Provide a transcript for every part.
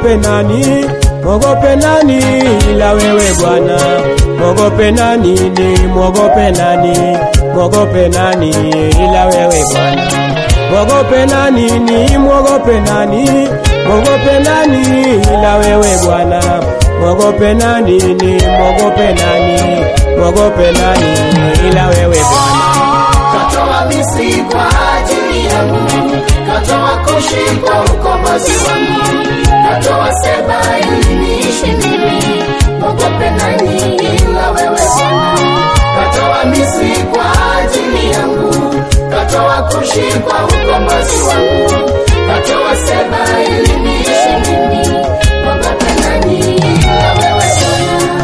mwogope nani? Mwogope nani ila wewe Bwana? Mwogope nani? Ni mwogope nani? Mwogope nani ila wewe Bwana? Mwogope nani? Ni mwogope nani? Mwogope nani ila wewe Bwana? Mwogope nani? Ni mwogope nani? Mwogope nani ila wewe Bwana? Katoa Misri kwa ajili yangu, katoa Kushi kwa ukombozi wangu, katoa Seba ili niishi mimi. Mwogope nani ila wewe Bwana? Katoa Misri kwa ajili yangu, katoa Kushi kwa ukombozi wangu, katoa Seba ili niishi mimi. Mwogope nani ila wewe Bwana?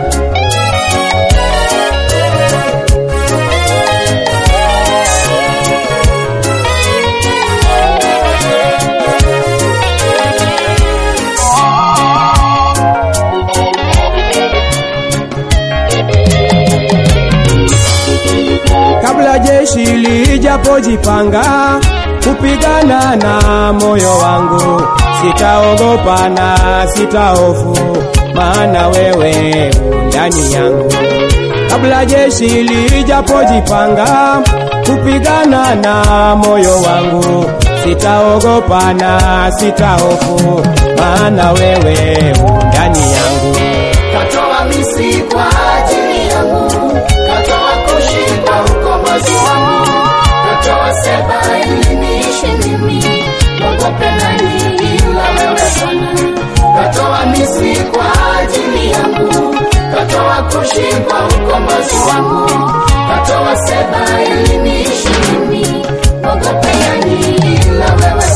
kabla jeshi lijapojipanga kupigana na moyo wangu, sitaogopa na sitahofu, maana wewe u ndani yangu. Kabla jeshi lijapojipanga kupigana na moyo wangu, sitaogopa na sitahofu, maana wewe u ndani yangu. Katoa Misri kwa ajili yangu, katoa Kushi kwa ukombozi wangu, katoa Seba ili niishi mimi. Mwogope nani ila wewe Bwana? Katoa Misri kwa ajili yangu, katoa Kushi kwa ukombozi wangu, katoa Seba ili niishi mimi. Mwogope nani ila wewe Bwana?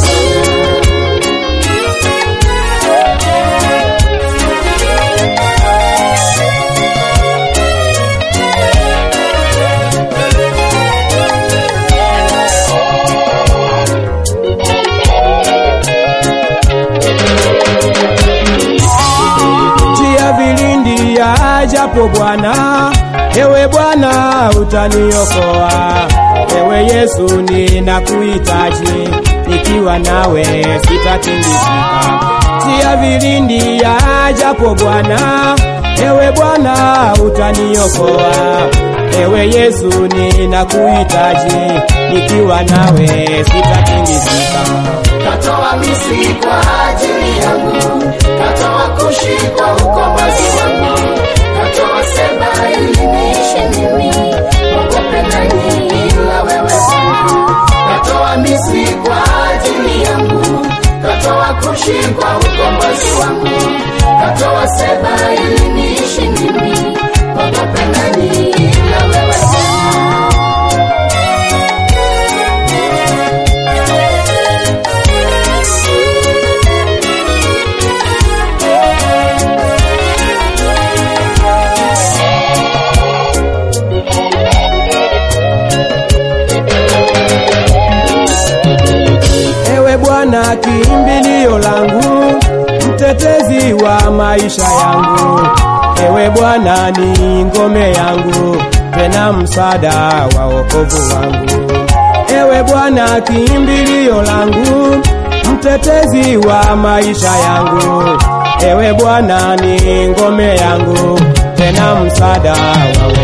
njia vilindi ya japo Bwana, ewe Bwana utaniokoa. Ewe Yesu ninakuhitaji, nikiwa nawe sitatingizika. Njia vilindi ya japo Bwana, ewe Bwana utaniokoa. Ewe Yesu ninakuhitaji, nikiwa nawe sitatingizika. Katoa Misri kwa ajili yangu, katoa Kushi kwa ukombozi wangu, katoa Seba ili niishi mimi. Mwogope nani ila wewe Bwana? Katoa Misri kwa ajili yangu, katoa Kushi kwa ukombozi wangu, katoa Seba ili niishi mimi. Mwogope nani ila wewe Bwana? Ewe Bwana kimbilio langu, mtetezi wa maisha yangu. Ewe Bwana ni ngome yangu, tena msaada wa wokovu wangu. Ewe Bwana kimbilio langu, mtetezi wa maisha yangu. Ewe Bwana ni ngome yangu, tena msaada wa wokovu